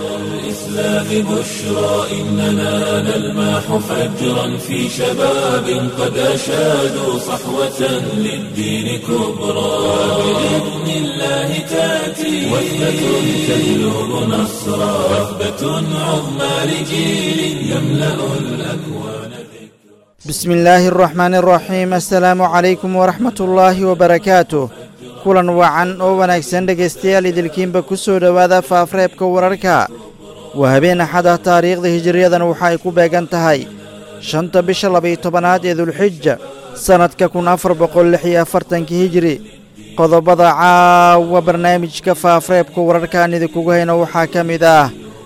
الإسلام بشرى إننا نلمح فجرا في شباب قد أشادوا صحوة للدين كبرى بإذن الله تأتي وثبة تجلب نصرا وثبة عظمى لجيل يملأ الأكوان بسم الله الرحمن الرحيم السلaamu calaykum waraxmat ullaahi wabarakaatuh kulan wacan oo wanaagsan dhegaystayaal idilkiinba ku soo dhowaada faafreebka wararka waa habeen axada taariikhda hijiriyadan waxa ay ku beegan tahay shanta bisha labaiyo tobanaad ee dulxija sannadka kun afar boqol lix iyo afartanka hijiri qodobada caawa barnaamijka faafreebka wararkaan idinkugu hayno waxaa ka mid ah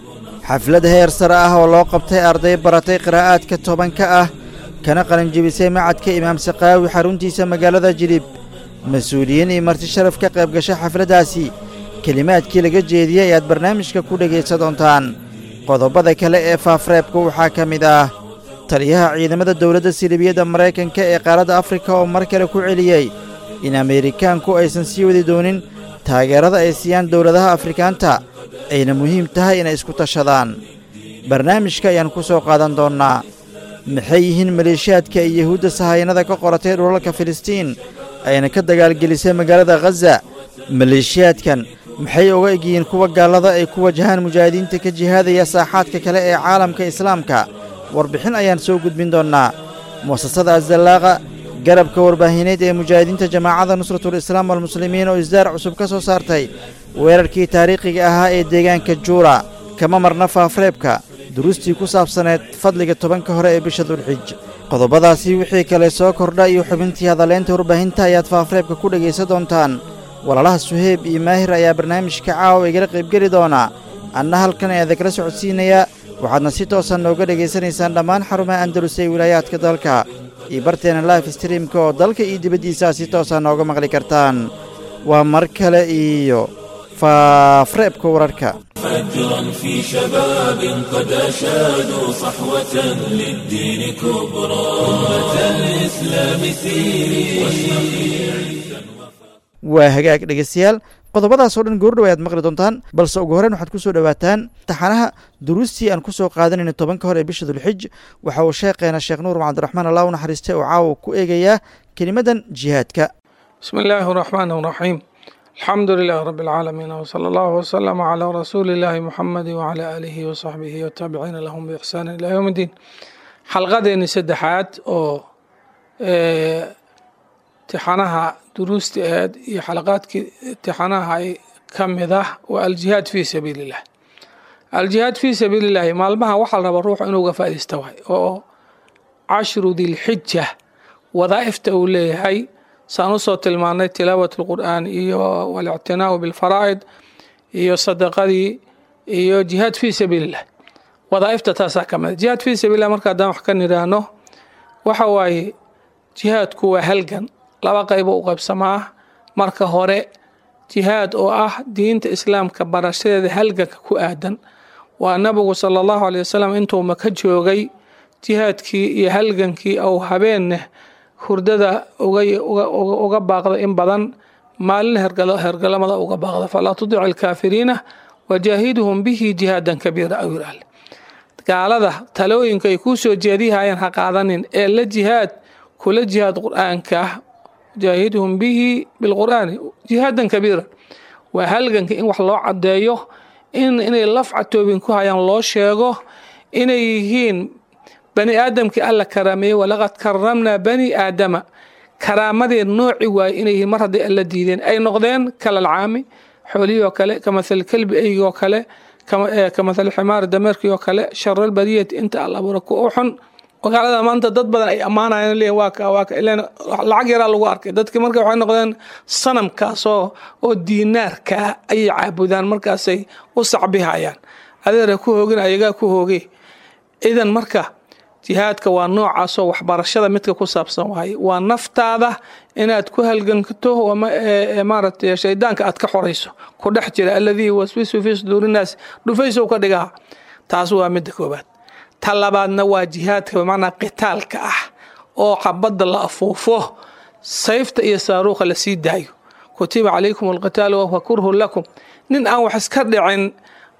xaflad heer sare ah oo loo qabtay arday baratay qiraa'aadka tobanka ah kana qalinjibisay macadka imaam sakaawi xaruntiisa magaalada jilib mas-uuliyiin iyo marti sharaf ka qayb gashay xafladdaasi kelimaadkii laga jeediyey ayaad barnaamijka ku dhegaysan doontaan qodobada kale ee faafreebka waxaa ka mid ah taliyaha ciidamada dowladda silibiyadda maraykanka ee qaaradda afrika oo mar kale ku celiyey in ameerikaanku aysan sii wadi doonin taageerada ay siiyaan dowladaha afrikaanta ayna muhiim tahay inay isku tashadaan barnaamijka ayaan ku soo qaadan doonnaa maxay yihiin maleeshiyaadka ay yahuudda sahayanada ka qoratay dhulalka filistiin ayna ka dagaalgelisay magaalada khaza maleeshiyaadkan maxay uga egyihiin kuwa gaallada ay ku wajahaan mujaahidiinta ka jihaadaya saaxaadka kale ee caalamka islaamka warbixin ayaan soo gudbin doonnaa mu'asasada azallaaqa garabka warbaahineed ee mujaahidiinta jamaacadda nusratul islaam walmuslimiin oo isdaar cusub ka soo saartay weerarkii taariikhiga ahaa ee deegaanka juura kama marna faafreebka duruustii ku saabsaneed fadliga tobanka hore ee bisha dulxij qodobadaasi wixii kale soo kordha iyo xubintii hadaleynta warbaahinta ayaad faafreebka ku dhegaysan doontaan walaalaha suheyb iyo maahir ayaa barnaamijka caawa igala qaybgeli doonaa anna halkan ayaada kala socodsiinayaa waxaadna si toosan nooga dhegaysanaysaan dhammaan xarumaha andalus ee wilaayaadka dalka iyo barteena life streamka oo dalka iyo dibaddiisaa si toosa nooga maqli kartaan waa mar kale iyo faafreebka wararka فجرا في شباب قد أشادوا صحوة للدين كبرى أمة الإسلام سيري واشرقي waa hagaag dhegaystayaal qodobadaas oo dhan goordhow ayaad maqli doontaan balse ugu horreyn waxaad ku soo dhowaataan taxanaha duruustii aan ku soo qaadanayna tobanka hore ee bisha dulxij waxa uu sheekheena sheekh nuur cabdiraxmaan allah u naxariistay oo caawa ku eegayaa kelimadan jihaadka بسم الله الرحمن الرحيم الحمد لله رب العالمين وصلى الله وسلم على رسول الله محمد وعلى آله وصحبه والتابعين لهم بإحسان إلى يوم الدين xalqadeeni saddexaad oo tixanaha duruusta aheed iyo xalaqaadkii tixanaha ay ka mid ah waa aljihaad fii sabiili illah aljihaad fii sabiili illahi maalmaha waxaa la rabaa ruuxu inuu uga faa'iidaysta waay oo cashru dilxija wadaa'ifta uu leeyahay saan usoo tilmaanay tilaawat lqur'aan iyo walictinaau bilfaraa'id iyo sadaqadii iyo jihaad fii sabiili illah wadaa'ifta taasaa ka mid jihaad fii sabiilillah marka haddaan wax ka nidhaahno waxa waaye jihaadku waa halgan laba qaybo u qaybsamaa marka hore jihaad oo ah diinta islaamka barashadeeda halganka ku aadan waa nabigu sala allahu aley wasalam intuu maka joogay jihaadkii iyo halgankii ou habeenneh hurdada uga baaqda in badan maalin hergalamada uga baaqda falaa tudic alkaafiriina wajaahiduhum bihi jihaadan kabiira aw yiraale gaalada talooyinka ay kuu soo jeedihayaan ha qaadanin ee la jihaad kula jihaad qur-aanka jaahiduhum bihi bilqur'aani jihaadan kabiira waa halganka in wax loo caddeeyo in inay lafcatoobin ku hayaan loo sheego inay yihiin bani aadamkii alla karaameeyey walaqad karamnaa bani aadama karaamadeed nooci waaye inay yihiin mar hadday alla diideen ay noqdeen kalalcaami xoolihii oo kale kamathal kelbi eygii oo kale kamathal ximaari dameerkii oo kale sharal bariyati inta alla abuura ku u xun magaalada maanta dad badan ay ammaanayaan leeyihin waa ka waa ka ileen lacag yaraa lagu arkay dadki marka waxay noqdeen sanamkaasoo oo diinaarkaa ayay caabudaan markaasay u sacbihayaan adeera ku hoogin ayagaa ku hooge idan marka jihaadka waa noocaasoo waxbarashada midka ku saabsan waaye waa naftaada inaad ku halganto maaragtay shaydaanka aad ka xorayso ku dhex jira alladii waswisu fii suduurinaas dhufaysow ka dhigaa taas waa midda koobaad ta labaadna waa jihaadka bimacnaa qitaalka ah oo xabadda la afuufo sayfta iyo saaruuqa lasii daayo kutiba calaykum alqitaalu wahuwa kurhun lakum nin aan wax iska dhicin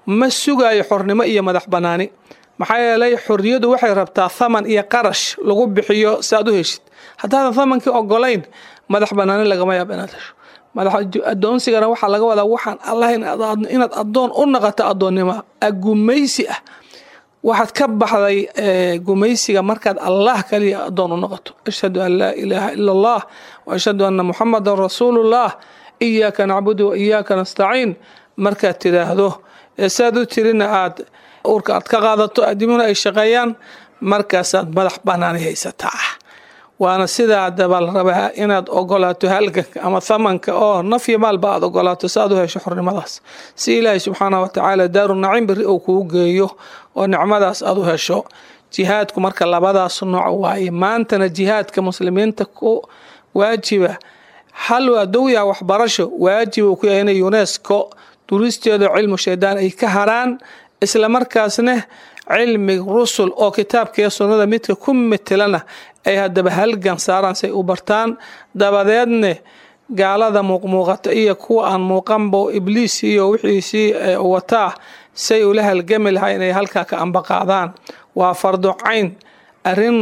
ma sugaayo xornimo iyo madax bannaani maxaa yeelay xorriyadu waxay rabtaa thaman iyo qarash lagu bixiyo si aad u heshid haddaadan thamankii ogolayn madax bannaani lagama yaabo inaad hesho adoonsigana waxaa laga wadaa waxaan allah inaad adoon u naqato adoonnimo gumaysi ah waxaad ka baxday gumaysiga markaad allah kaliya adoon u noqoto ashhadu an laa ilaaha ila allah wa ashhadu anna muxamadan rasuulullah iyaaka nacbudu wa iyaaka nastaciin markaad tidhaahdo saad u tirina aad uurka aad ka qaadato adimuna ay shaqeeyaan markaasaad madax banaani haysataa waana sidaa daba la rabaa inaad ogolaato halganka ama thamanka oo nafyo maalba aad ogolaato si aad u hesho xornimadaas si ilaahay subxaanah wa tacaala daaru nacim beri uu kuu geeyo oo nicmadaas aad u hesho jihaadku marka labadaas nooc waaye maantana jihaadka muslimiinta ku waajiba hal waa dowyaha waxbarasho waajib uu ku yahay inay unesco duristeeda cilmu shaydaan ay ka haraan isla markaasna cilmi rusul oo kitaabkaiyo sunnada midka ku metelana ay haddaba halgan saaraan say u bartaan dabadeedne gaalada muuqmuuqata iyo kuwa aan muuqanba ibliis iyo wixiisii wataa say ula halgami lahaa inay halkaa ka ambaqaadaan waa fardo cayn arin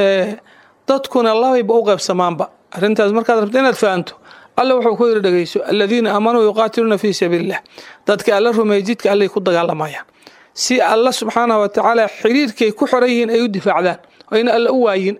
dadkuna labayba u qaybsamaanba arintaas markaad rabto inaad fahanto alla wuxuu ku yiri dhegeyso aladiina aamanuu yuqaatiluuna fii sabiililah dadka alla rumeeyey jidka allay ku dagaalamayaan si alla subxaanah wa tacaala xiriirkay ku xoran yihiin ay u difaacdaan oo ina alla u waayin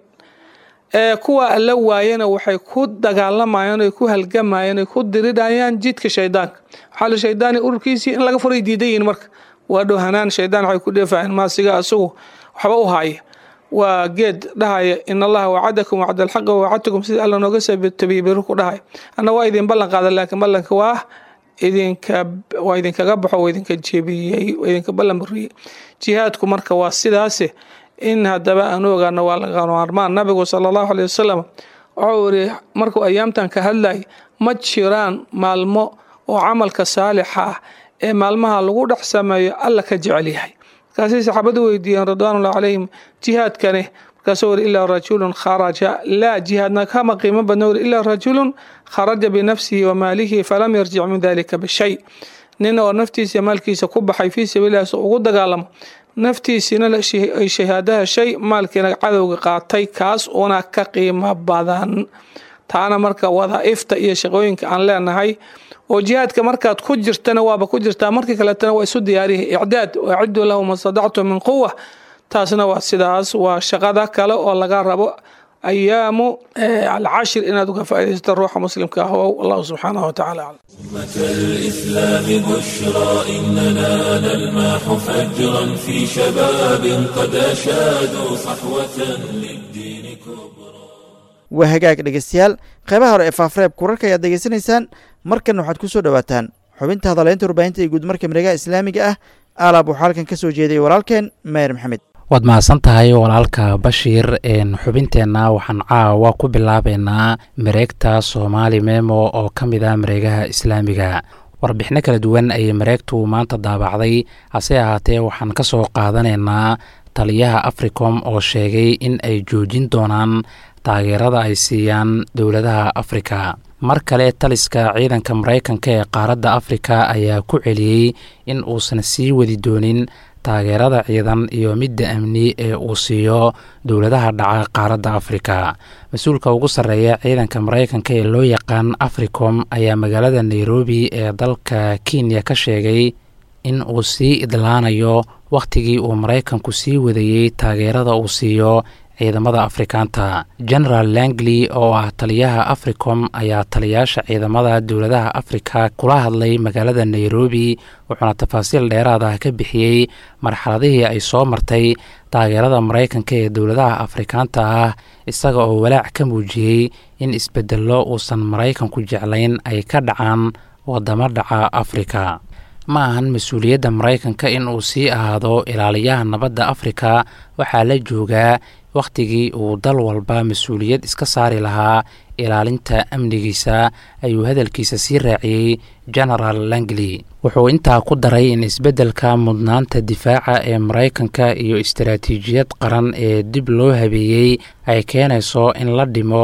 kuwa alla waayana waxay ku dagaalamayaan ay ku halgamayaan ay ku diridayaan jidka shaydaanka waxaa la shaydaani ururkiisii in laga furay diidan yihiin marka waa dhowhanaan shaydaan waxay ku dheefayaan maasiga asagu waxba u haaya waa geed dhahaya in allaha wacadakum wacda alxaqa wawacadtukum sida alla nooga tabiibiru ku dhahaya anna waa idin ballan qaada laakiin ballanka waa idinka waa idinkaga baxo waa idinka jebiyey waa idinka ballan buriyey jihaadku marka waa sidaase in haddaba aanu ogaano waa laga maarmaan nabigu sala allahu aleyh wasalam wuxuu iri markuu ayaamtan ka hadlay ma jiraan maalmo oo camalka saalixa ah ee maalmaha lagu dhex sameeyo alla ka jecel yahay markaasay saxaabadu weydiiyeen ridwaanullah calayhim jihaadkane markaasuu wuri ilaa rajulun kharaja laa jihaadna kama qiimo badna wuri ilaa rajulun kharaja binafsihi wa maalihi falam yarjic min dalika bishay nin oo naftiisa maalkiisa ku baxay fii sabiililah si ugu dagaalamo naftiisina ay shahaado heshay maalkiina cadowga qaatay kaas una ka qiimo badan taana marka wadaaifta iyo shaqooyinka aan leenahay oo jihaadka markaad ku jirtana waaba ku jirtaa markii kaletana waa isu diyaariya icdaad waaciduu lahu ma stadactu min quwa taasna waa sidaas waa shaqada kale oo laga rabo ayaamu alcashir inaad uga faaidaysato ruuxa muslimka ah oo allahu subxaanahu watacaala aclam أمة الإسلام بشرى إننا نلمح فجرا في شباب قد أشادوا صحوة للدين كبرى waa hagaag dhegeystayaal qeybaha hore ee faafreebka wararka ayaad degeysanaysaan markan waxaad ku soo dhowaataan xubinta hadaleynta warbaahinta iyo guudmarka miregaha islaamiga ah aalaab waxaa halkan ka soo jeedayay walaalkeen mayer maxamed waad mahadsan tahay walaalka bashiir xubinteenna waxaan caawa ku bilaabeynaa mareegta soomaali memo oo ka mid ah mareegaha islaamiga warbixino kala duwan ayay mareegtu maanta daabacday hase ahaatee waxaan ka soo qaadanaynaa taliyaha africom oo sheegay in ay joojin doonaan taageerada ay siiyaan dowladaha afrika mar kale taliska ciidanka maraykanka ee qaaradda afrika ayaa ku celiyey in uusan sii wadi doonin taageerada ciidan iyo midda amni ee uu siiyo dowladaha dhaca qaaradda afrika mas-uulka ugu sarreeya ciidanka maraykanka ee loo yaqaan africom ayaa magaalada nairobi ee dalka kenya ka sheegay in uu sii idlaanayo wakhtigii uu maraykanku sii wadayey taageerada uu siiyo ciidamada afrikaanta generaal langley oo ah taliyaha africom ayaa taliyaasha ciidamada dowladaha afrika kula hadlay magaalada nairobi wuxuuna tafaasiil dheeraad ah ka bixiyey marxaladihii ay soo martay taageerada maraykanka ee dowladaha afrikaanta ah isaga oo walaac ka muujiyey in isbedello uusan maraykanku jeclayn ay ka dhacaan wadamo dhaca afrika ma ahan mas-uuliyadda maraykanka in uu sii ahaado ilaaliyaha nabadda afrika waxaa la joogaa wakhtigii uu dal walba mas-uuliyad iska saari lahaa ilaalinta amnigiisa ayuu hadalkiisa sii raaciyey genaraal langley wuxuu intaa ku daray in isbeddelka mudnaanta difaaca ee maraykanka iyo istaraatiijiyad qaran ee dib loo habeeyey ay keenayso in la dhimo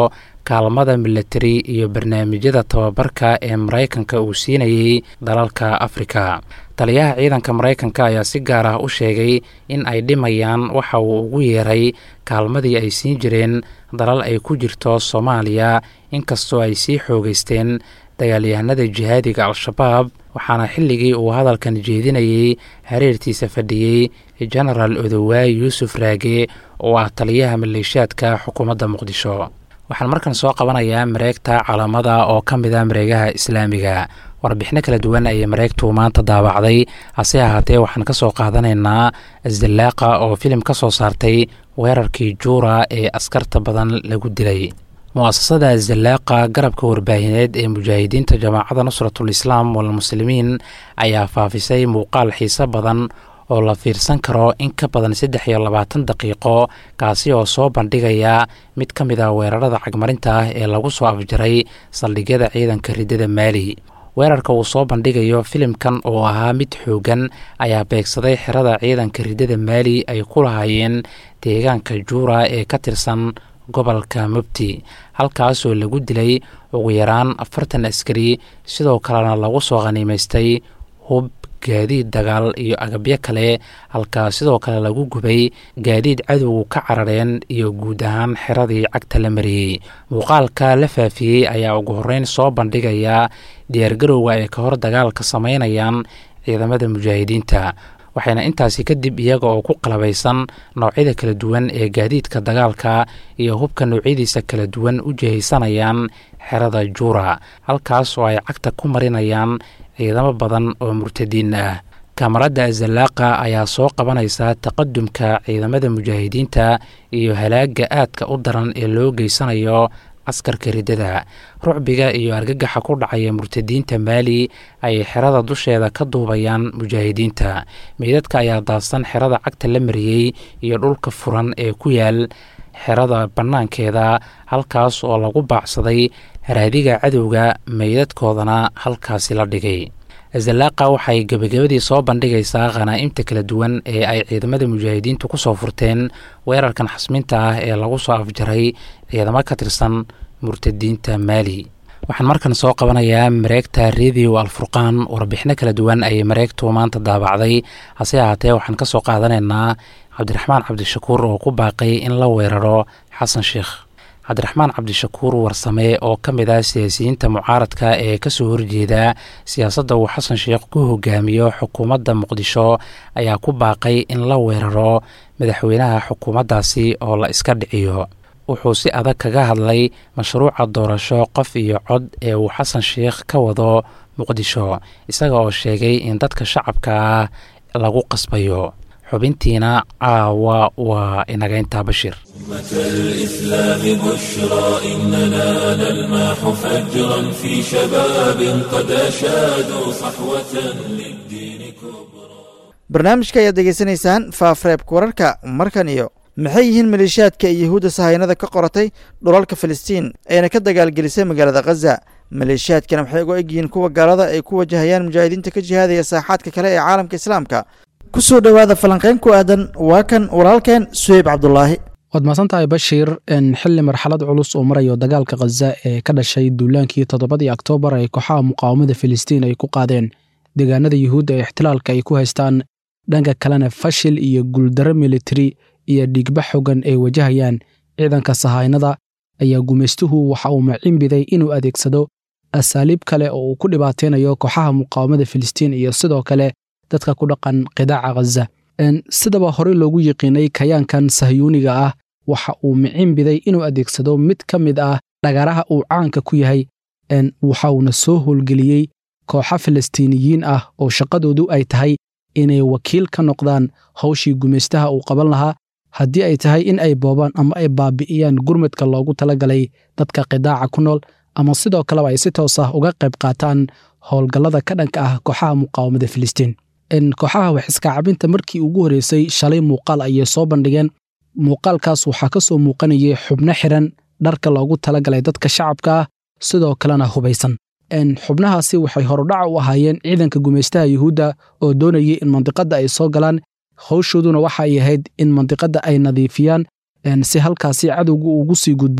kaalmada milatari iyo barnaamijyada tababarka ee maraykanka uu siinayey dalalka afrika taliyaha ciidanka maraykanka ayaa si gaar ah u sheegay in ay dhimayaan waxa uu ugu yeeray kaalmadii ay siin jireen dalal ay ku jirto soomaaliya inkastoo ay sii xoogeysteen dagaalyahanada jihaadiga al-shabaab waxaana xilligii uu hadalkan jeedinayey hareertiisa fadhiyey genaraal odowaay yuusuf raage oo ah taliyaha maleeshiyaadka xukuumadda muqdisho waxaan markan soo qabanayaa mareegta calamada oo ka mid a mareegaha islaamiga warbixino kala duwan ayay mareegtu maanta daawacday hase ahaatee waxaan ka soo qaadanaynaa asdallaaqa oo filim ka soo saartay weerarkii juura ee askarta badan lagu dilay mu-asasada asdallaaqa garabka warbaahineed ee mujaahidiinta jamaacadda nusratul islaam walmuslimiin ayaa faafisay muuqaal xiise badan oo la fiirsan karo in ka badan saddex iyo labaatan daqiiqo kaasi oo soo bandhigaya mid ka mid ah weerarada cagmarinta ah ee lagu soo afjaray saldhigyada ciidanka riddada maali weerarka uu soo bandhigayo filimkan oo ahaa mid xoogan ayaa beegsaday xerada ciidanka riddada maali ay ku lahaayeen deegaanka juura ee ka tirsan gobolka mubti halkaasoo lagu dilay ugu yaraan afartan askari sidoo kalena lagu soo khaniimaystay hub gaadiid dagaal iyo agabyo kale halkaa sidoo kale lagu gubay gaadiid cadowgu ka carareen iyo guud ahaan xeradii cagta la mariyey muuqaalka la faafiyey ayaa ugu horreyn soo bandhigaya diyaargarowga ay ka hor dagaalka samaynayaan ciidamada mujaahidiinta waxayna intaasi kadib iyaga oo ku qalabaysan noocyada kala duwan ee gaadiidka dagaalka iyo hubka noocyadiisa kala duwan u jihaysanayaan xerada juura halkaas oo ay cagta ku marinayaan ciidamo badan oo murtadiin ah kamaradda azallaaqa ayaa soo qabanaysa taqadumka ciidamada mujaahidiinta iyo halaagga aadka u daran ee loo geysanayo askarka riddada rucbiga iyo argagaxa ku dhacaya murtadiinta maali ayay xerada dusheeda ka duubayaan mujaahidiinta meydadka ayaa daadsan xerada cagta la mariyey iyo dhulka furan ee ku yaal xerada bannaankeeda halkaas oo lagu baacsaday haraadiga cadowga meydadkoodana halkaasi la dhigay azallaaqa waxay gebagabadii soo bandhigaysaa khanaa'imta kala duwan ee ay ciidamada mujaahidiintu ku soo furteen weerarkan xasminta ah ee lagu soo afjaray ciidamo ka tirsan murtadiinta maali waxaan markan soo qabanayaa mareegta radio alfurqaan warbixino kala duwan ayay mareegtu maanta daabacday hase ahaatee waxaan ka soo qaadanaynaa cabdiraxmaan cabdishakuur oo ku baaqay in la weeraro xasan sheikh cabdiraxmaan cabdishakuur warsame oo ka mid ah siyaasiyiinta mucaaradka ee kasoo horjeeda siyaasadda uu xasan sheikh ku hogaamiyo xukuumadda muqdisho ayaa ku baaqay in la weeraro madaxweynaha xukuumaddaasi oo la iska dhiciyo wuxuu si adag kaga hadlay mashruuca doorasho qof iyo cod ee uu xasan sheikh ka wado muqdisho isaga oo sheegay in dadka shacabka ah lagu qasbayo xubintiina caawa waa inagayntaa bashir أمة الإسلام بشرى إننا نلمح فجرا في شباب قد أشادوا صحوة للدين كبرى barnaamijka ayaad degeysanaysaan faafreebka wararka markan iyo maxay yihiin maleeshiyaadka iyo yahuudda sahaynada ka qoratay dhulalka filistiin ayna ka dagaalgelisay magaalada khaza maleeshiyaadkana waxay uga egyihiin kuwa gaalada ay ku wajahayaan mujaahidiinta ka jihaadaya saaxaadka kale ee caalamka islaamka ku soo dhowaada falanqayn ku aadan waa kan walaalkeen suheyb cabdulaahi waad mahadsan tahay bashiir xilli marxalad culus oo marayo dagaalka khaza ee ka dhashay duulaankii toddobadii oktoobar ee kooxaha muqaawamada filistiin ay ku qaadeen deegaanada yuhuudda ee ixtilaalka ay ku haystaan dhanka kalena fashil iyo guuldaro militari iyo dhigba xogan ay wajahayaan ciidanka sahaynada ayaa gumaystuhu waxa uu macinbiday inuu adeegsado asaaliib kale oo uu ku dhibaataynayo kooxaha muqaawamada filistiin iyo sidoo kale dadka ku dhaqan qidaaca khaza sidaba horey loogu yiqiinay kayaankan sahyuuniga ah waxa uu micinbiday inuu adeegsado mid ka mid ah dhagaraha uu caanka ku yahay waxa uuna soo howlgeliyey kooxa falastiiniyiin ah oo shaqadoodu ay tahay inay wakiil ka noqdaan hawshii gumaystaha uu qaban lahaa haddii ay tahay in ay boobaan ama ay baabi'iyaan gurmadka loogu talagalay dadka qidaaca ku nool ama sidoo kaleba ay si toos ah uga qayb qaataan howlgallada ka dhanka ah kooxaha muqaawamada filistiin kooxaha waxiskaacabinta markii ugu horreysay shalay muuqaal ayay soo bandhigeen muuqaalkaas waxaa ka soo muuqanayay xubno xiran dharka loogu talagalay dadka shacabka ah sidoo kalena hubaysan xubnahaasi waxay horudhaca u ahaayeen ciidanka gumaystaha yuhuudda oo doonayay in mandiqadda ay soo galaan hawshooduna waxa ay ahayd in mandiqadda ay nadiifiyaan si halkaasi cadowgu ugu sii gudbo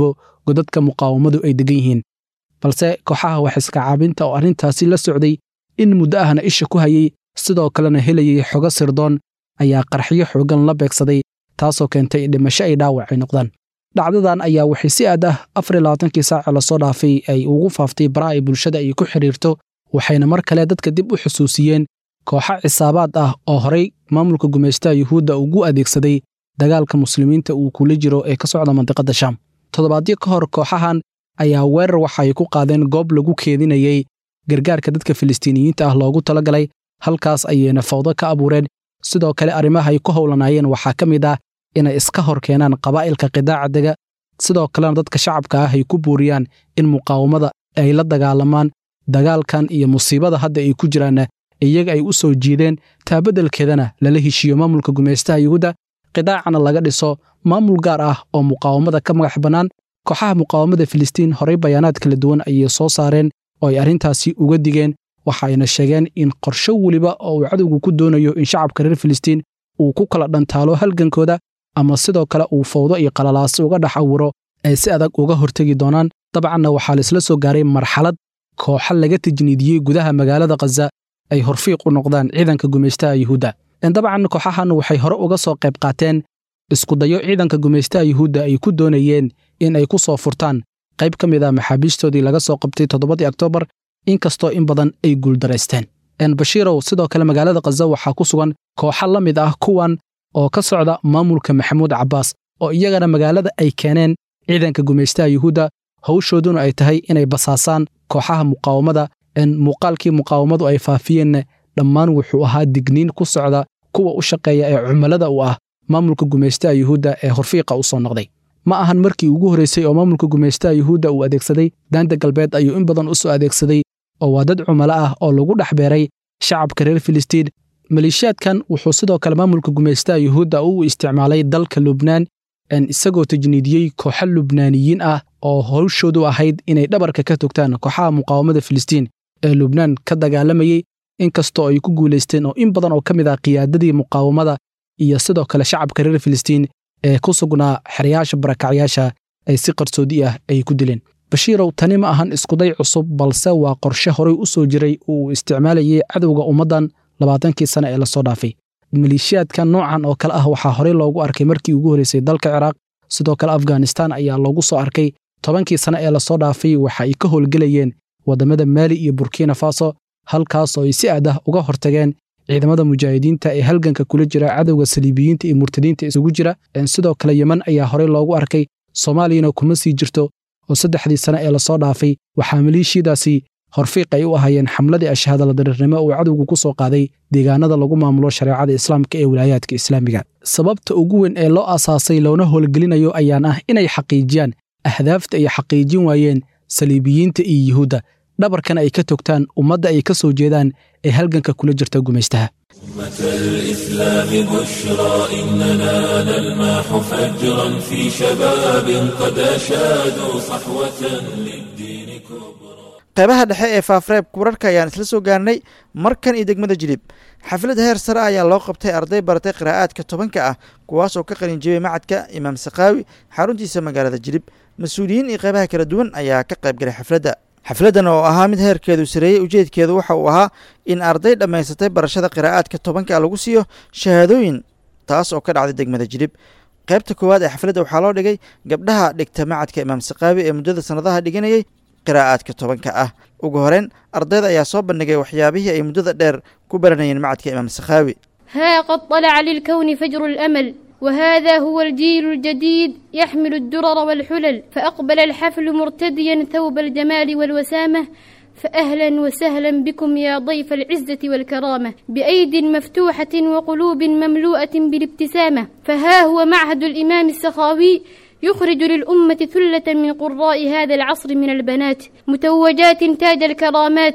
godadka muqaawamadu ay degan yihiin balse kooxaha wax iska caabinta oo arrintaasi la socday in muddo ahna isha ku hayey sidoo kalena helayay xogo sirdoon ayaa qarxiyo xoogan la beegsaday taasoo keentay dhimasho ay dhaawac ay noqdaan dhacdadan ayaa waxay si aad ah afar iyo labaatankii saace lasoo dhaafay ay ugu faaftay baraha ay bulshada ay ku xidhiirto waxayna mar kale dadka dib u xusuusiyeen kooxo cisaabaad ah oo horay maamulka gumaystaha yuhuudda ugu adeegsaday dagaalka muslimiinta uu kula jiro ee ka socda mandiqadda shaam toddobaadyo ka hor kooxahan ayaa weerar waxa ay ku qaadeen goob lagu keedinayey gargaarka dadka filistiiniyiinta ah loogu talagalay halkaas ayayna fawdo ka abuureen sidoo kale arrimaha ay ku howlanaayeen waxaa ka mid ah inay iska hor keenaan qabaa'ilka qidaaca dega sidoo kalena dadka shacabka ah ay ku buuriyaan in muqaawamada ay la dagaalamaan dagaalkan iyo musiibada hadda ay ku jiraanna iyaga ay u soo jiideen taabeddelkeedana lala heshiiyo maamulka gumaystaha yuhuudda qidaacana laga dhiso maamul gaar ah oo muqaawamada ka magax bannaan kooxaha muqaawamada filistiin horay bayaanaad kala duwan ayay soo saareen oo ay arrintaasi uga digeen waxayna sheegeen in qorsho weliba oo uu cadowgu ku doonayo in shacabka reer filistiin uu ku kala dhantaalo halgankooda ama sidoo kale uu fawdo iyo qalalaasi uga dhex awiro ay si adag uga hortegi doonaan dabcanna waxaa laisla soo gaaray marxalad kooxo laga tajniidiyey gudaha magaalada khaza ay horfiiq u noqdaan ciidanka gumaystaha yuhuudda dabcan kooxahan waxay hore uga soo qayb qaateen iskudayo ciidanka gumaystaha yuhuudda ay ku doonayeen in ay ku soo furtaan qayb ka mid ah maxaabiistoodii laga soo qabtay toddobadii oktoobar inkastoo in badan ay guuldaraysteen bashiirow sidoo kale magaalada khaza waxaa ku sugan kooxo la mid ah kuwan oo ka socda maamulka maxamuud cabbaas oo iyagana magaalada ay keeneen ciidanka gumaystaha yuhuudda hawshooduna ay tahay inay basaasaan kooxaha muqaawamada muuqaalkii muqaawamadu ay faafiyeenna dhammaan wuxuu ahaa digniin ku socda kuwa u shaqeeya ee cumilada u ah maamulka gumaystaha yuhuudda ee horfiiqa u soo noqday ma ahan markii ugu horraysay oo maamulka gumaystaha yuhuudda uu adeegsaday daanta galbeed ayuu in badan u soo adeegsaday oo waa dad cumalo ah oo lagu dhex beeray shacabka reer filistiin maleeshiyaadkan wuxuu sidoo kale maamulka gumaystaha yuhuudda u isticmaalay dalka lubnaan isagoo tajniidiyey kooxo lubnaaniyiin ah oo hawshoodu ahayd inay dhabarka ka togtaan kooxaha muqaawamada filistiin ee lubnaan ka dagaalamayey inkastoo ay ku guulaysteen oo in badan oo ka mid ah qiyaadadii muqaawamada iyo sidoo kale shacabka reer filistiin ee ku sugnaa xeryaasha barakacyaasha ay si qarsoodi ah ay ku dileen bashiirow tani ma ahan iskuday cusub balse waa qorshe horay u soo jiray oo uu isticmaalayay cadowga ummaddan labaatankii sane ee lasoo dhaafay maleeshiyaadka noocan oo kale ah waxaa horey loogu arkay markii ugu horraysay dalka ciraaq sidoo kale afghanistan ayaa loogu soo arkay tobankii sane ee lasoo dhaafay waxa ay ka howlgelayeen waddamada maali iyo burkina faso halkaas oo ay si aad ah uga hortageen ciidamada mujaahidiinta ee halganka kula jira cadowga saliibiyiinta iyo murtadiinta isugu jira sidoo kale yeman ayaa horey loogu arkay soomaaliyana kuma sii jirto oo saddexdii sane ee lasoo dhaafay waxaa maleeshiyadaasi horfiiq ay u ahaayeen xamladii ashahadala darirnimo uu cadowgu ku soo qaaday deegaanada lagu maamulo shareecada islaamka ee wilaayaadka islaamiga sababta ugu weyn ee loo asaasay loona howlgelinayo ayaan ah inay xaqiijiyaan ahdaafta ay xaqiijin waayeen saliibiyiinta iyo yuhuudda dhabarkana ay ka togtaan ummadda ay ka soo jeedaan ee halganka kula jirta gumaystaha أمة الإسلام بشرى إننا نلمح فجرا في شباب قد أشادوا صحوة للدين كبرى qaybaha dhexe ee faafreebka wararka ayaan isla soo gaarnay markan iyo degmada jilib xaflad heer sare ayaa loo qabtay arday baratay qiraa'aadka tobanka ah kuwaas oo ka qalin jebiyey macadka imaam sakaawi xaruntiisa magaalada jilib mas-uuliyiin iyo qaybaha kala duwan ayaa ka qayb galay xafladda xafladdan oo ahaa mid heerkeedu sareeyey ujeedkeedu waxa uu ahaa in arday dhammaysatay barashada qiraa'aadka tobanka lagu siiyo shahaadooyin taas oo ka dhacday degmada jilib qaybta koowaad ee xafladda waxaa loo dhigay gabdhaha dhigta macadka imaam sakaawi ee muddada sannadaha dhiganayay qiraa'aadka tobanka ah ugu horeyn ardayda ayaa soo bandhigay waxyaabihii ay muddada dheer ku baranayeen macadka imaam sakhaawi ها قد طلع للكون فجر الأمل وهذا هو الجيل الجديد يحمل الدرر والحلل فأقبل الحفل مرتديا ثوب الجمال والوسامة فأهلا وسهلا بكم يا ضيف العزة والكرامة بأيد مفتوحة وقلوب مملوءة بالابتسامة فها هو معهد الإمام السخاوي يخرج للأمة ثلة من قراء هذا العصر من البنات متوجات تاج الكرامات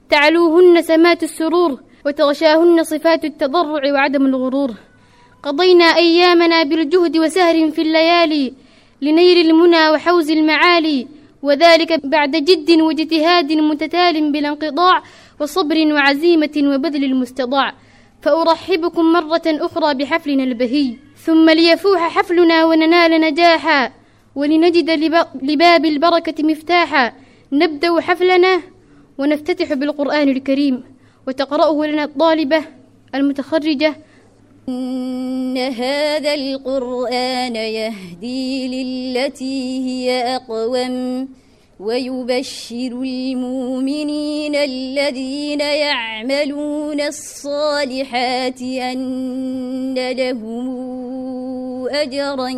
تعلوهن سمات السرور وتغشاهن صفات التضرع وعدم الغرور قضينا أيامنا بالجهد وسهر في الليالي لنيل المنى وحوز المعالي وذلك بعد جد واجتهاد متتال بلا انقطاع وصبر وعزيمة وبذل المستطاع فأرحبكم مرة أخرى بحفلنا البهي ثم ليفوح حفلنا وننال نجاحا ولنجد لب- لباب البركة مفتاحا نبدأ حفلنا ونفتتح بالقرآن الكريم وتقرأه لنا الطالبة المتخرجة إن هذا القرآن يهدي للتي هي أقوم ويبشر المؤمنين الذين يعملون الصالحات أن لهم أجرا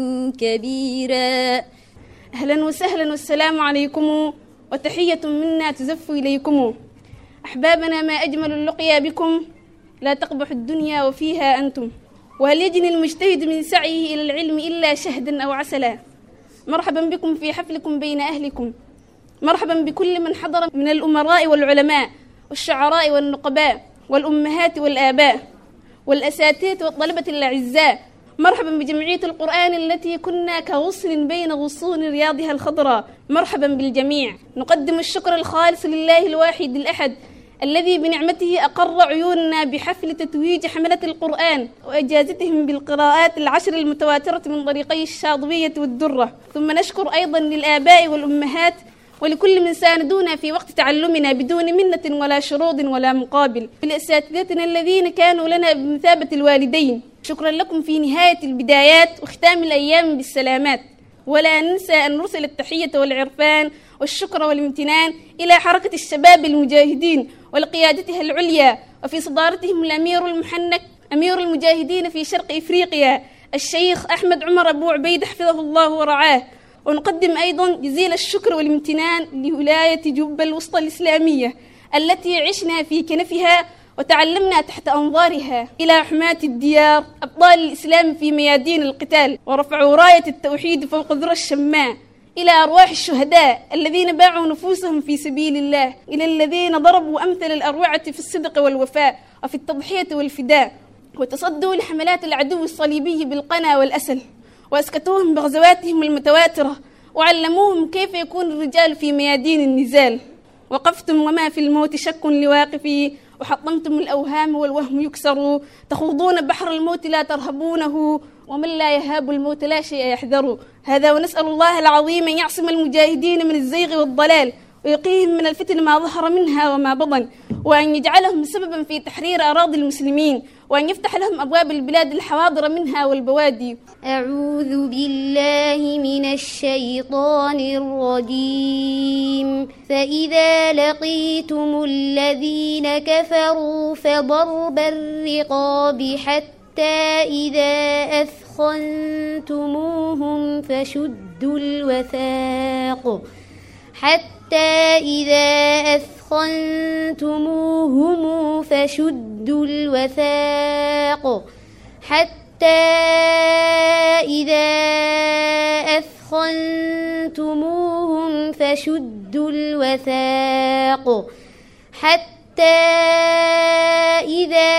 كبيرا أهلا وسهلا والسلام عليكم وتحية منا تزف إليكم أحبابنا ما أجمل اللقيا بكم لا تقبح الدنيا وفيها أنتم وهل يجني المجتهد من سعيه إلى العلم إلا شهدا أو عسلا مرحبا بكم في حفلكم بين أهلكم مرحبا بكل من حضر من الأمراء والعلماء والشعراء والنقباء والأمهات والآباء والأساتذة والطلبة الأعزاء مرحبا بجمعية القرآن التي كنا كغصن بين غصون رياضها الخضراء مرحبا بالجميع نقدم الشكر الخالص لله الواحد الأحد الذي بنعمته أقر عيوننا بحفل تتويج حملة القرآن وإجازتهم بالقراءات العشر المتواترة من طريقي الشاطبية والدرة ثم نشكر أيضا للآباء والأمهات ولكل من ساندونا في وقت تعلمنا بدون منة ولا شروط ولا مقابل لأساتذتنا الذين كانوا لنا بمثابة الوالدين شكرا لكم في نهاية البدايات وختام الأيام بالسلامات ولا ننسى أن نرسل التحية والعرفان والشكر والامتنان إلى حركة الشباب المجاهدين ولقيادتها العليا وفي صدارتهم الأمير المحنك أمير المجاهدين في شرق إفريقيا الشيخ أحمد عمر أبو عبيد حفظه الله ورعاه ونقدم أيضا جزيل الشكر والامتنان لولاية جوبا الوسطى الإسلامية التي عشنا في كنفها وتعلمنا تحت أنظارها إلى حماة الديار أبطال الإسلام في ميادين القتال ورفعوا راية التوحيد فوق ذرى الشماء إلى أرواح الشهداء الذين باعوا نفوسهم في سبيل الله إلى الذين ضربوا أمثل الأروعة في الصدق والوفاء وفي التضحية والفداء وتصدوا لحملات العدو الصليبي بالقنا والأسل وأسكتوهم بغزواتهم المتواترة وعلموهم كيف يكون الرجال في ميادين النزال وقفتم وما في الموت شك لواقفي وحطمتم الأوهام والوهم يكسر تخوضون بحر الموت لا ترهبونه ومن لا يهاب الموت لا شيء يحذر هذا ونسأل الله العظيم أن يعصم المجاهدين من الزيغ والضلال ويقيهم من الفتن ما ظهر منها وما بطن وأن يجعلهم سببا في تحرير أراضي المسلمين وأن يفتح لهم أبواب البلاد الحواضر منها والبوادي أعوذ بالله من الشيطان الرجيم فإذا لقيتم الذين كفروا فضرب الرقاب حتى إذا أثخنتموهم فشدوا الوثاق حتى إذا أثخنتموهم فشدوا الوثاق حتى إذا أثخنتموهم فشدوا الوثاق حتى إذا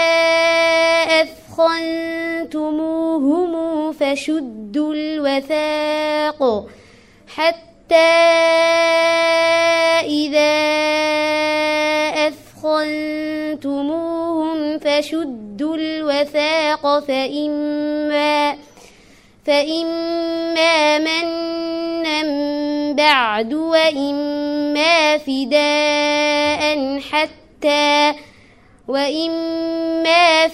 أثخنتموهم فشدوا الوثاق حتى إذا أثخنتموهم فشدوا الوثاق فإما فإما منا بعد وإما فداء حتى وإما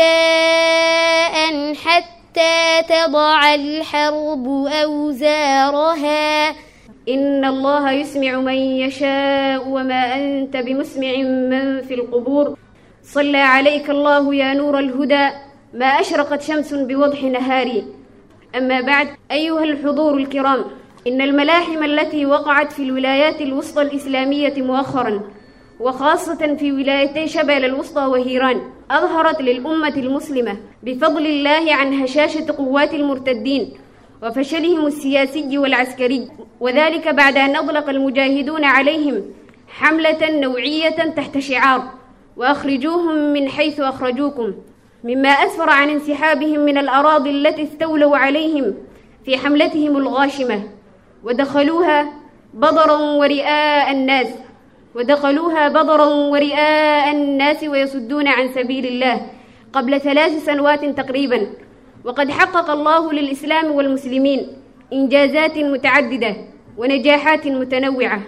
فداء حتى تضع الحرب أوزارها إن الله يسمع من يشاء وما أنت بمسمع من في القبور صلى عليك الله يا نور الهدى ما أشرقت شمس بوضح نهاري أما بعد أيها الحضور الكرام إن الملاحم التي وقعت في الولايات الوسطى الإسلامية مؤخرا وخاصة في ولايتي شبل الوسطى وهيران أظهرت للأمة المسلمة بفضل الله عن هشاشة قوات المرتدين وفشلهم السياسي والعسكري وذلك بعد أن أطلق المجاهدون عليهم حملة نوعية تحت شعار وأخرجوهم من حيث أخرجوكم مما أسفر عن انسحابهم من الأراضي التي استولوا عليهم في حملتهم الغاشمة ودخلوها بضرا ورئاء الناس ودخلوها بضرا ورئاء الناس ويصدون عن سبيل الله قبل ثلاث سنوات تقريبا وقد حقق الله للإسلام والمسلمين إنجازات متعددة ونجاحات متنوعة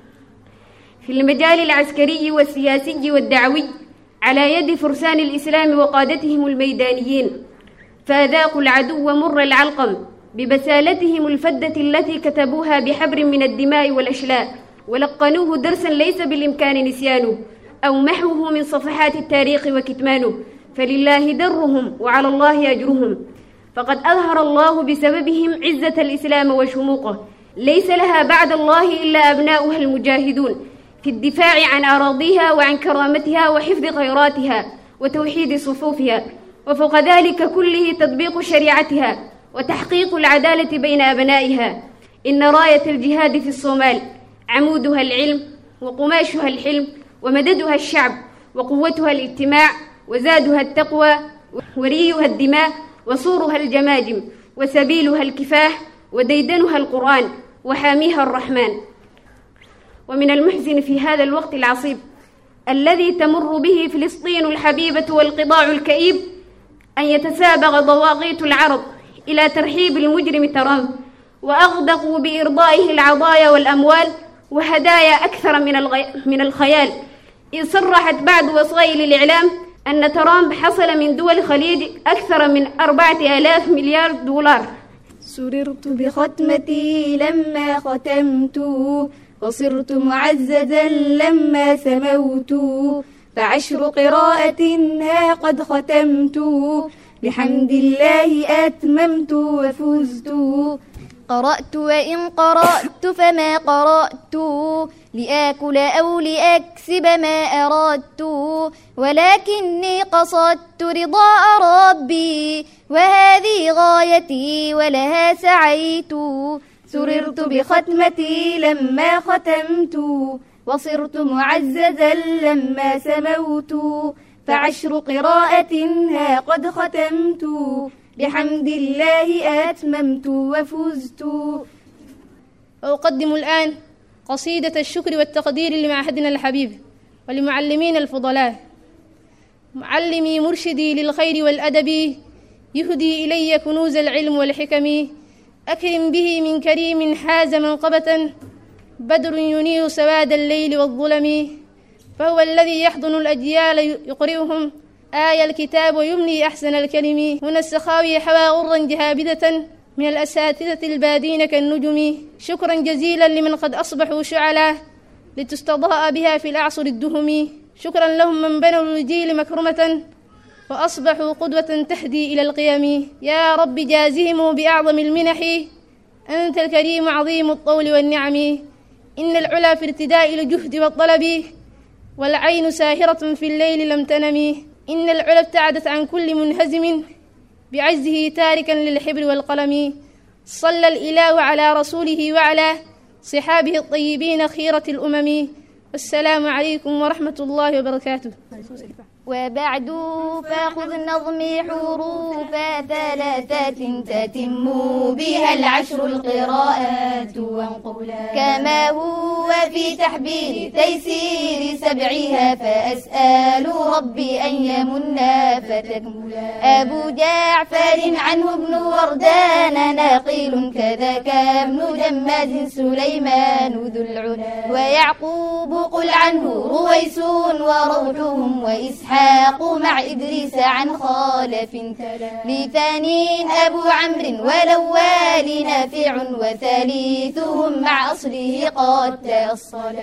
في المجال العسكري والسياسي والدعوي على يد فرسان الإسلام وقادتهم الميدانيين فأذاقوا العدو مر العلقم ببسالتهم الفدة التي كتبوها بحبر من الدماء والأشلاء ولقنوه درسا ليس بالإمكان نسيانه أو محوه من صفحات التاريخ وكتمانه فلله درهم وعلى الله أجرهم فقد أظهر الله بسببهم عزة الإسلام وشموقه ليس لها بعد الله إلا أبناؤها المجاهدون في الدفاع عن أراضيها وعن كرامتها وحفظ خيراتها وتوحيد صفوفها وفوق ذلك كله تطبيق شريعتها وتحقيق العدالة بين أبنائها إن راية الجهاد في الصومال عمودها العلم وقماشها الحلم ومددها الشعب وقوتها الاجتماع وزادها التقوى وريها الدماء وصورها الجماجم وسبيلها الكفاح وديدنها القرآن وحاميها الرحمن ومن المحزن في هذا الوقت العصيب الذي تمر به فلسطين الحبيبة والقضاع الكئيب أن يتسابق ضواغيت العرب إلى ترحيب المجرم ترامب وأغدقوا بإرضائه العضايا والأموال وهدايا أكثر من, الغي... من الخيال إذ صرحت بعض وسائل الإعلام أن ترامب حصل من دول الخليج أكثر من أربعة آلاف مليار دولار سررت بختمتي لما ختمت وصرت معززا لما سموت فعشر قراءة ها قد ختمت بحمد الله أتممت وفزت قرأت وإن قرأت فما قرأت لآكل أو لأكسب ما أردت ولكني قصدت رضاء ربي وهذه غايتي ولها سعيت سررت بختمتي لما ختمت وصرت معززا لما سموت فعشر قراءة ها قد ختمت بحمد الله أتممت وفزت وأقدم الآن قصيدة الشكر والتقدير لمعهدنا الحبيب ولمعلمين الفضلاء معلمي مرشدي للخير والأدب يهدي إلي كنوز العلم والحكم أكرم به من كريم حاز منقبة بدر ينير سواد الليل والظلم فهو الذي يحضن الأجيال يقرئهم آية الكتاب ويملي أحسن الكلم هنا السخاوي حوى غرا جهابدة من الأساتذة البادين كالنجم شكرا جزيلا لمن قد أصبحوا شعلا لتستضاء بها في الأعصر الدهم شكرا لهم من بنوا الجيل مكرمة وأصبحوا قدوة تهدي إلى القيم يا رب جازهم بأعظم المنح أنت الكريم عظيم الطول والنعم إن العلا في ارتداء الجهد والطلب والعين ساهرة في الليل لم تنم إن العلا ابتعدت عن كل منهزم بعجزه تاركا للحبر والقلم صلى الإله على رسوله وعلى صحابه الطيبين خيرة الأمم والسلام عليكم ورحمة الله وبركاته وبعد فخذ نظمي حروفا ثلاثة تتم بها العشر القراءات وانقلا كما هو في تحبير تيسير سبعها فأسأل ربي أن يمنا فتكملا أبو جعفر عنه ابن وردان ناقيل كذاك ابن جماد سليمان ذو العلا ويعقوب قل عنه رويس وروحهم وإسحاق إسحاق مع إدريس عن خالف لثاني أبو عمرو والأول نافع وثالثهم مع أصله قد تأصل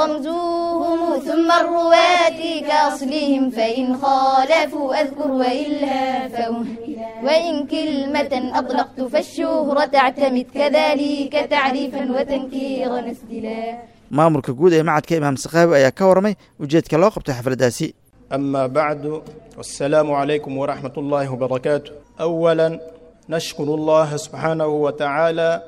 ورمزوهم ثم الرواة كأصلهم فإن خالفوا أذكر وإلا فأهملا وإن كلمة أطلقت فالشهرة تعتمد كذلك تعريفا وتنكيرا اسدلا maamulka guud ee macadka imaam sakaawi ayaa ka warramay ujeedka loo qabtay xafladdaasi أما بعد والسلام عليكم ورحمة الله وبركاته أولا نشكر الله سبحانه وتعالى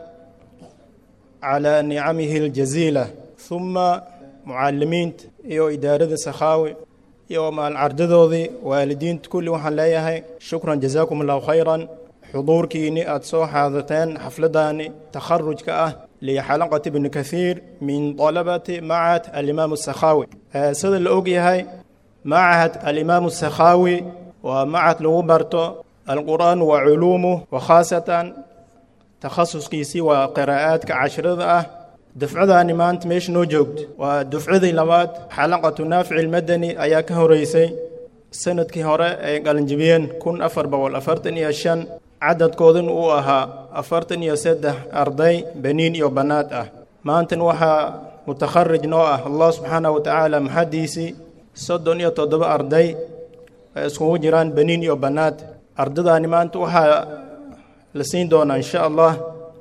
على نعمه الجزيلة ثم معلمين iyo idaarada sakhaawi iyo maalcardadoodii waalidiinta kulli waxaan leeyahay shukran jazaakum allahu khayran xuduurkiinni aada soo xaadateen xafladdaani takharujka ah lixalaqati bni kathiir min dalabati macad alimaam sakhaawi sida la og yahay معهد الإمام السخاوي ومعهد لغو برتو القرآن وعلومه وخاصة takhasuskiisii waa qiraa'aadka cashrada ah dufcadaani maanta meesha noo joogto waa dufcadii labaad xalaqatu naafici ilmadani ayaa ka horeysay sanadkii hore ay qalinjibiyeen kun afar boqol afartan iyo shan cadadkooduna uu ahaa afartan iyo saddex arday baniin iyo bannaad ah maantan waxaa mutakharij noo ah allah subxaanahu wa tacaala maxaddiisii soddon iyo toddoba arday ay iskugu jiraan baniin iyo bannaad ardadaani maanta waxaa la siin doonaa insha allah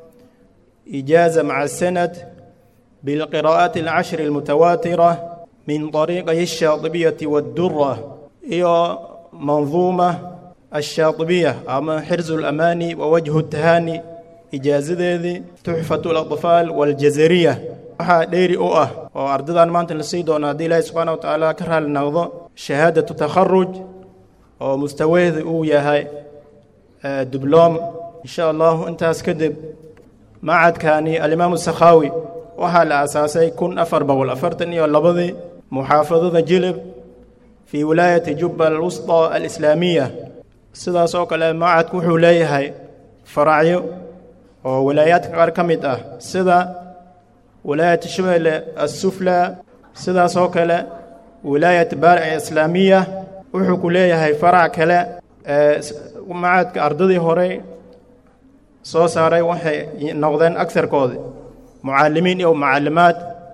ijaaza maca sanad bilqiraa'ati alcashri almutawaatira min طariiqay الshaaطibiyati waاddura iyo manduuma الshaaطibiya ama xirzu اlamaani wa wajhu اtahaani ijaazadeedii tuxfatu اlaطfaal waاljazariya waxaa dheeri u ah oo ardadan maanta la sii doona haddii ilaahi subxaana wa tacaala ka raali noqdo shahaadatu takharuj oo mustaweeda uu yahay dibloom insha allahu intaas kadib macadkani alimaamu sakhaawi waxaa la aasaasay kun afar boqol afartan iyo labadii muxaafadada jilib fii wilaayati jubba alwusطa alislaamiya sidaas oo kale macadku wuxuu leeyahay faracyo oo wilaayaadka qaar ka mid ah sida wilaayat shabeelle assufla sidaas oo kale wilaayat baaric islaamiya wuxuu ku leeyahay farac kale macadka ardadii horey soo saaray waxay noqdeen agsarkoodii mucaalimiin iyo mucallimaad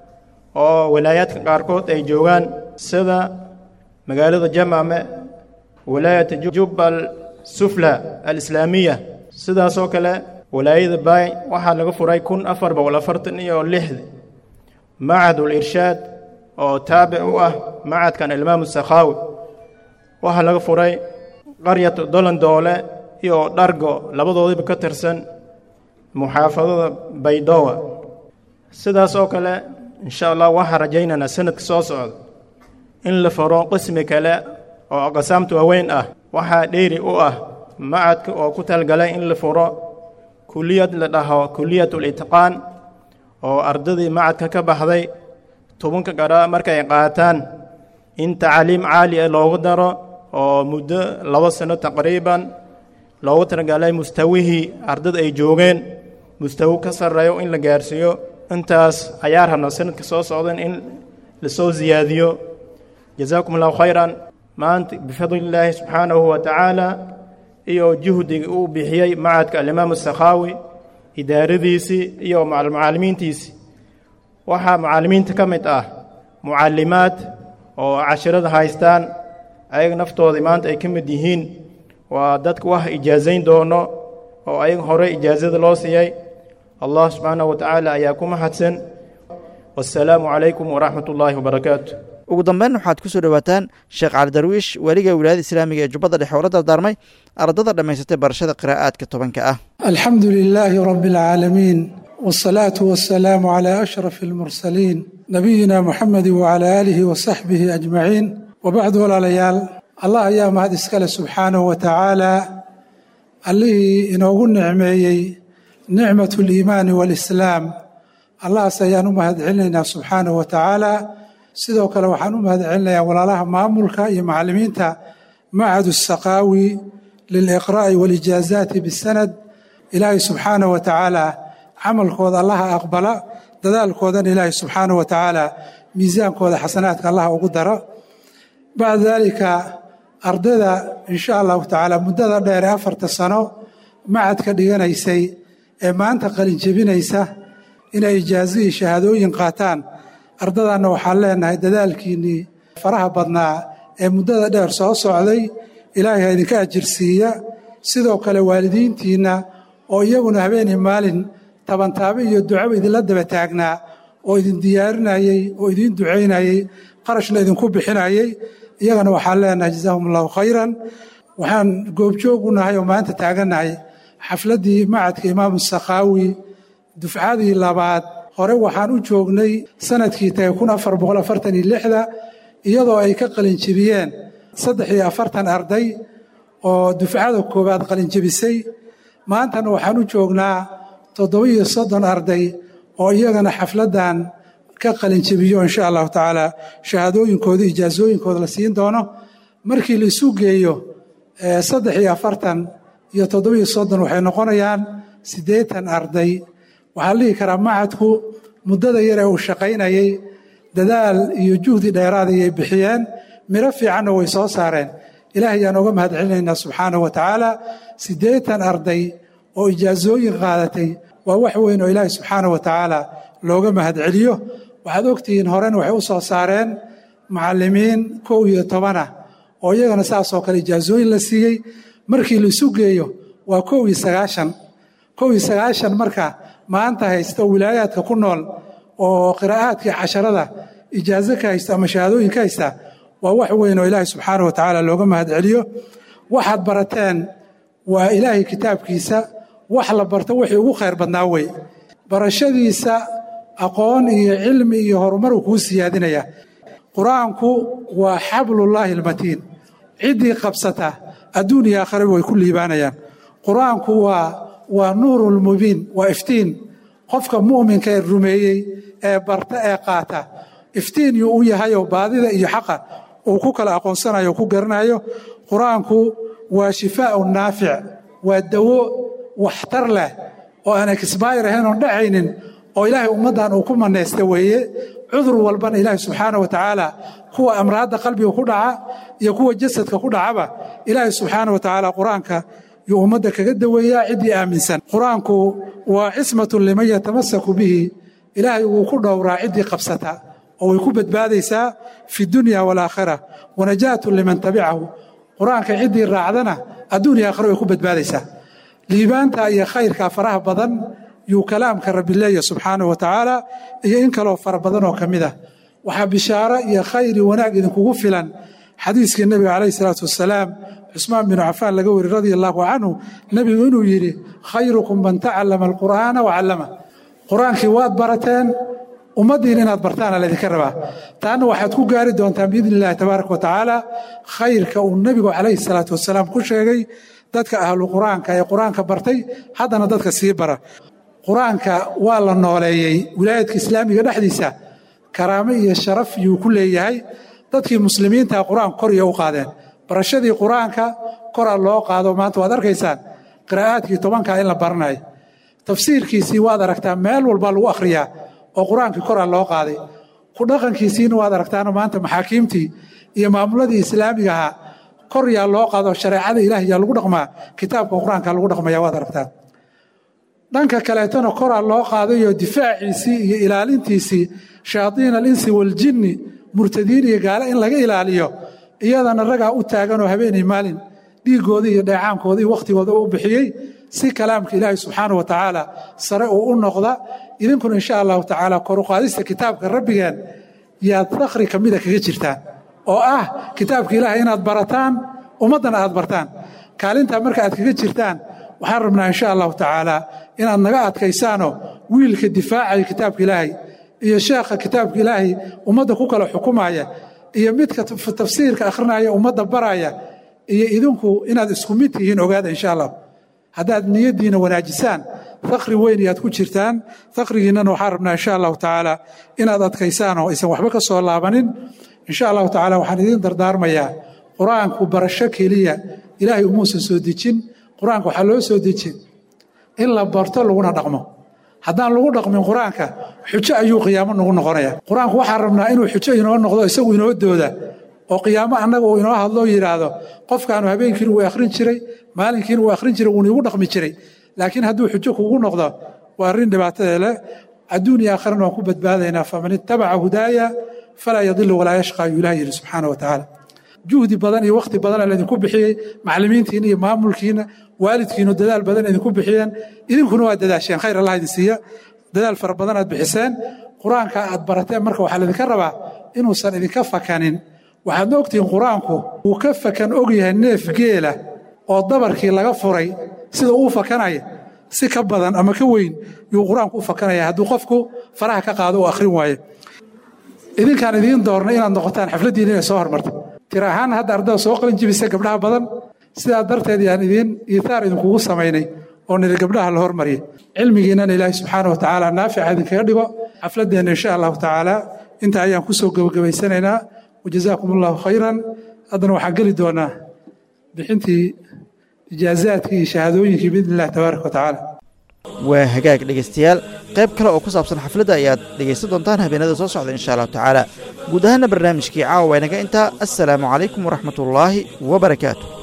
oo wilaayaadka qaarkood ay joogaan sida magaalada jamaame wilaayata jubbal sufla alislaamiya sidaas oo kale wilaayada baay waxaa laga furay kun afar boqol afartan iyo lixdi macadul irshaad oo taabic u ah macadkan alimaamu sakhaawi waxaa laga furay qaryatu dolandoole iyo dhargo labadoodiba ka tirsan muxaafadada baydowa sidaas oo kale insha allah waxaan rajaynaynaa sanadka soo socda in la faro qismi kale oo aqsaamta waaweyn ah waxaa dheeri u ah macadka oo ku talgalay in la furo kuliyad la dhaho kuliyatul itqaan oo ardadii macadka ka baxday tobanka gara markay qaataan in tacliim caali ah loogu daro oo muddo labo sano taqriiban loogu talagalay mustawihii ardada ay joogeen mustawi ka sarreeyo in la gaarsiiyo intaas ayaa rabna sanadka soo socdan in lasoo siyaadiyo jazaakum allahu khayran maanta bifadlillaahi subxaanahu wa tacaala iyo juhdiga uu bixiyey macadka alimaamu sakhaawi idaaradiisii iyo macalimiintiisii waxaa mucallimiinta ka mid ah mucallimaad oo cashirada haystaan ayaga naftoodii maanta ay ka mid yihiin waa dadka wax ijaazayn doono oo ayaga hore ijaazada loo siiyey allah subxaanahu wa tacaala ayaa ku mahadsan wasalaamu calaykum waraxmat ullaahi wabarakaatu ugu dambeyn waxaad ku soo dhowaataan sheekh cali darwiish weliga wilaayada islaamiga ee jubbadda dhexe oo la dardaarmay ardada dhammaysatay barashada qiraa'aadka tobanka ah alxamdu lilaahi rabbi alcaalamiin wاsalaatu wasalaamu calaa ashraf almursaliin nabiyina muxamedi wacalaa aalihi wasaxbihi ajmaciin wabacdu walaalayaal allah ayaa mahad iskale subxaanahu wa tacaala allihii inoogu nicmeeyey nicmat اliimaani waalislaam allahaas ayaan u mahad celinaynaa subxaanahu wa tacaala sidoo kale waxaan u mahad celinayaa walaalaha maamulka iyo macallimiinta macad الsaqaawi liliqraa'i walijaazaati bisanad ilaahay subxaanahu wa tacaala camalkooda allaha aqbala dadaalkoodana ilaahay subxaanahu wa tacaala miisaankooda xasanaadka allaha ugu daro bacda daalika ardayda insha allahu tacaala muddada dheer ee afarta sano macadka dhiganaysay ee maanta qalinjebinaysa inay ijaazo iyo shahaadooyin qaataan ardadanna waxaan leenahay dadaalkiinnii faraha badnaa ee muddada dheer soo socday ilaahay ha idinka ajirsiiya sidoo kale waalidiintiinna oo iyaguna habeenii maalin tabantaabe iyo ducaba idinla daba taagnaa oo idin diyaarinayey oo idiin ducaynayey qarashna idinku bixinayey iyagana waxaan leenahay jazaahum allahu khayran waxaan goobjoog u nahay oo maanta taagannahay xafladdii macadka imaamu sakhaawi dufcadii labaad hore waxaan u joognay sanadkii tagay kun afar boqol afartan iyo lixda iyadoo ay ka qalinjebiyeen saddex iyo afartan arday oo dufcada koowaad qalinjebisay maantana waxaan u joognaa toddoba iyo soddon arday oo iyagana xafladdan ka qalinjebiyo insha allahu tacaala shahaadooyinkooda ijaasooyinkooda la siin doono markii la isu geeyo saddex iyo afartan iyo toddoba iyo soddon waxay noqonayaan siddeetan arday waxaa la dhihi karaa macadku muddada yar ee uu shaqaynayey dadaal iyo juhdi dheeraad ayay bixiyeen miro fiicanna way soo saareen ilaahay ayaan oga mahad celinaynaa subxaanahu wa tacaala siddeetan arday oo ijaasooyin qaadatay waa wax weyn oo ilaahay subxaanahu wa tacaala looga mahad celiyo waxaad ogtihiin horena waxay u soo saareen macallimiin kow iyo tobanah oo iyagana saasoo kale ijaasooyin la siiyey markii la isu geeyo waa kow iyo sagaashan kow iyo sagaashan marka maanta haysta oo wilaayaadka ku nool oo qiraa'aadkii casharada ijaaso ka haysta ama shahaadooyin ka haysta waa wax weyn oo ilaahay subxaanah wa tacaala looga mahad celiyo waxaad barateen waa ilaahay kitaabkiisa wax la barto wixii ugu khayr badnaa wey barashadiisa aqoon iyo cilmi iyo horumar uu kuu siyaadinaya qur-aanku waa xablullaahi almatiin ciddii qabsata adduun iyo aakhiraba way ku liibaanayaan qur-aanku waa waa nuurulmubiin waa iftiin qofka mu'minka ee rumeeyey ee barta ee qaata iftiin yuu u yahayoo baadida iyo xaqa uu ku kala aqoonsanayo o ku garanayo qur-aanku waa shifaaun naafic waa dawo waxtar leh oo aan exbayr ahayn oon dhacaynin oo ilaahay ummaddan uu ku manaysta weeye cudur walbana ilaahay subxaana wa tacaala kuwa amraadda qalbiga ku dhaca iyo kuwa jasadka ku dhacaba ilaahay subxaana wa tacaala qur-aanka yuu ummadda kaga daweeyaa ciddii aaminsan qur-aanku waa cismatun liman yatamasaku bihi ilaahay wuu ku dhowraa ciddii qabsata oo way ku badbaadaysaa fi dunya walaakhira wanajaatun liman tabicahu qur-aanka ciddii raacdana adduun iyo aakhira way ku badbaadaysaa liibaanta iyo khayrka faraha badan yuu kalaamka rabbi leeya subxaanah wa tacaala iyo in kaloo fara badan oo ka mid ah waxaa bishaaro iyo khayr iyo wanaag idinkugu filan xadiiskii nebiga calayhi salaatu wasalaam cusmaan binu cafaan laga weri radia allaahu canhu nebigu inuu yidhi khayrukum man tacallama alqur'aana wacallama qur-aankii waad barateen ummaddiin inaad bartaana laydinka rabaa taana waxaad ku gaari doontaan biidni illahi tabaaraka wa tacaala khayrka uu nebigu calayhi salaatu wasalaam ku sheegay dadka ahlu qur-aanka ee qur-aanka bartay haddana dadka sii bara qur-aanka waa la nooleeyey wilaayadka islaamiga dhexdiisa karaamo iyo sharaf yuu ku leeyahay dadkii muslimiinta qur-aanka kor iyo u qaadeen barashadii qur-aanka koraa loo qaado maanta waad arkaysaan qiraa'aadkii tobankaa in la baranayo tafsiirkiisii waad aragtaa meel walbaa lagu akhriyaa oo qur-aankii koraa loo qaaday ku dhaqankiisiina waad aragtaano maanta maxaakiimtii iyo maamuladii islaamiga ahaa kor yaa loo qaado shareecada ilaah yaa lagu dhaqmaa kitaabka qur-aanka lagu dhaqmaya waad aragtaa dhanka kaleetona koraa loo qaadayoo difaaciisii iyo ilaalintiisii shayaadiin alinsi waljinni murtadiin iyo gaale in laga ilaaliyo iyadana ragaa u taaganoo habeenay maalin dhiiggooda iyo dheecaankooda iyo wakhtigooda u bixiyey si kalaamka ilaahay subxaana wa tacaala sare uu u noqda idinkuna insha allahu tacaala koruqaadista kitaabka rabbigeen yaad dakhri ka mida kaga jirtaan oo ah kitaabka ilaahay inaad barataan ummaddana aad bartaan kaalintaa marka aad kaga jirtaan waxaan rabnaa insha allahu tacaala inaad naga adkaysaanoo wiilka difaacaya kitaabka ilaahay iyo sheekha kitaabka ilaahay ummadda ku kala xukumaya iyo midka tafsiirka akhrinaya ummadda baraya iyo idinku inaad isku mid tihiin ogaada insha allah haddaad niyaddiina wanaajisaan fakri weyn ayaad ku jirtaan fakrigiinnana waxaan rabnaa insha allahu tacaala inaad adkaysaan oo aysan waxba ka soo laabanin insha allahu tacaala waxaan idiin dardaarmayaa qur-aanku barasho keliya ilaahay umuusan soo dejin qur-aanka waxaa loo soo dejin in la barto laguna dhaqmo haddaan lagu dhaqmin qur-aanka xujo ayuu qiyaamo nagu noqonaya qur-aanku waxaan rabnaa inuu xujo inoo noqdo isagu inoo dooda oo qiyaamo annaga uu inoo hadloo yidhaahdo qofkaanu habeenkiina wuu akhrin jiray maalinkiina wuu akhrin jiray wuuna igu dhaqmi jiray laakiin hadduu xujo kugu noqdo waa arrin dhibaatadee leh adduun iyo aakhirana waan ku badbaadaynaa faman ittabaca hudaaya falaa yadilu walaa yashqa ayuu ilaah yidhi subxaana wa tacaala juhdi badan iyo wakhti badana laydinku bixiyey macallimiintiina iyo maamulkiina waalidkiinu dadaal badan idinku bixiyeen idinkuna waa dadaasheen khayr allah idin siiya dadaal fara badan aad bixiseen qur-aanka aad barateen marka waxaa laydinka rabaa inuusan idinka fakanin waxaadna ogtihiin qur-aanku wuu ka fakan og yahay neef geela oo dabarkii laga furay sida uu fakanaya si ka badan ama ka weyn yuu qur-aanku u fakanaya hadduu qofku faraha ka qaado uu akhrin waayo idinkaan idiin doornay inaad noqotaan xafladdiina inay soo hormarta tir ahaan hadda ardada soo qalin jibisa gabdhaha badan sidaa darteed yaan idiin iitaar idinkugu samaynay oo niri gabdhaha la hormariyay cilmigiinnana ilaahay subxaana wa tacaala naafica idinkaga dhigo xafladdeenna insha allahu tacaala intaa ayaan ku soo gebagabaysanaynaa wajazaakum allahu khayran haddana waxaan geli doonaa bixintii ijaazaadkii iyo shahaadooyinkii biidni illahi tabaaraka wa tacaala waa hagaag dhegaystayaal qayb kale oo ku saabsan xafladda ayaad dhegaysan doontaan habeenada soo socda insha allahu tacaala guud ahaana barnaamijkii caawa waa inaga intaa assalaamu calaykum waraxmatullaahi wabarakaatu